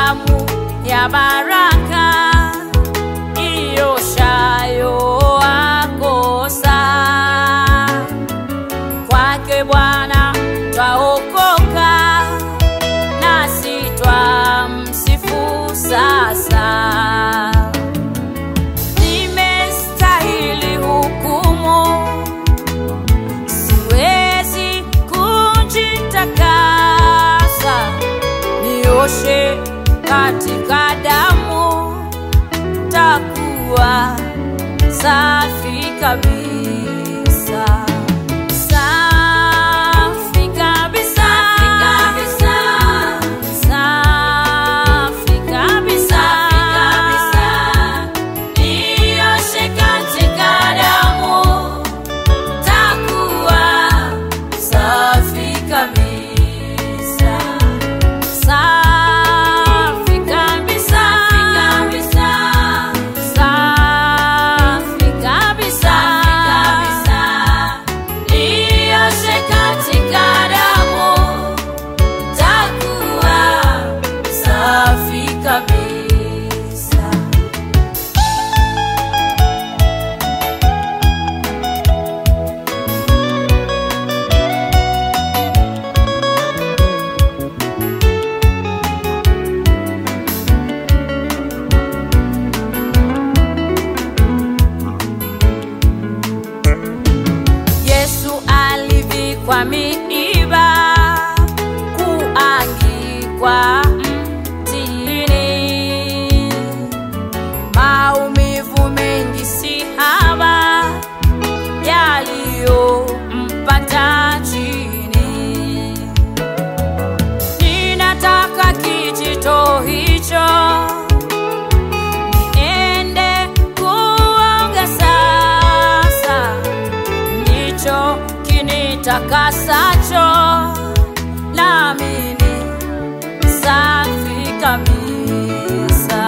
damu ya baraka ioshayo akosa. Kwake Bwana twaokoka, nasi twamsifu sasa. Nimestahili hukumu, siwezi kujitakasa, nioshe katika damu, takuwa safi kabisa. Safi kabisa. Safi kabisa. Nioshe katika damu, takuwa safi kabisa. Safi kabisa. Safi kabisa. Nioshe katika damu, takuwa safi kabisa. Yesu alivikwa miiba, kuangikwa mtini, maumivu mengi si haba yaliyompata chini. Ninataka kijito hicho niende kuoga sasa ndicho kinitakasacho, naamini safi kabisa.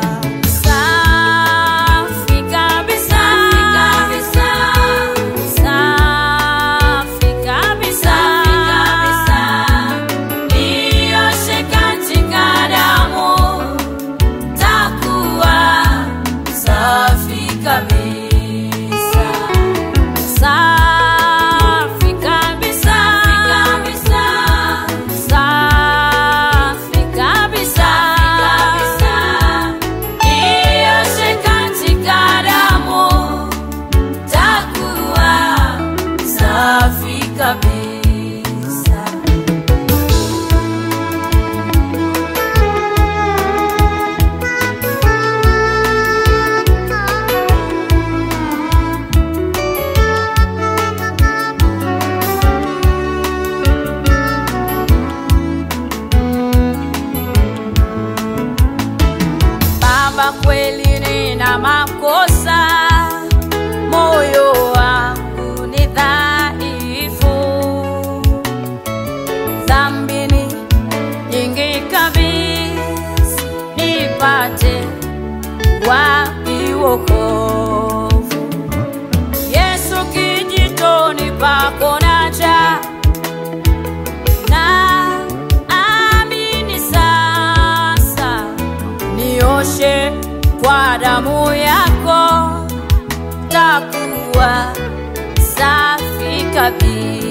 Safi kabisa. Safi kabisa. Nioshe katika damu, takuwa safi kabisa. Safi kabisa. Safi kabisa. Nioshe katika damu, takuwa safi kabisa. Baba, kweli nina makosa, moyo wangu ni dhaifu, dhambini nyingi kabisa, nipate wapi wokovu? Yesu, kijitoni pako naja na amini sasa, nioshe kwa damu yako, takuwa safi kabisa.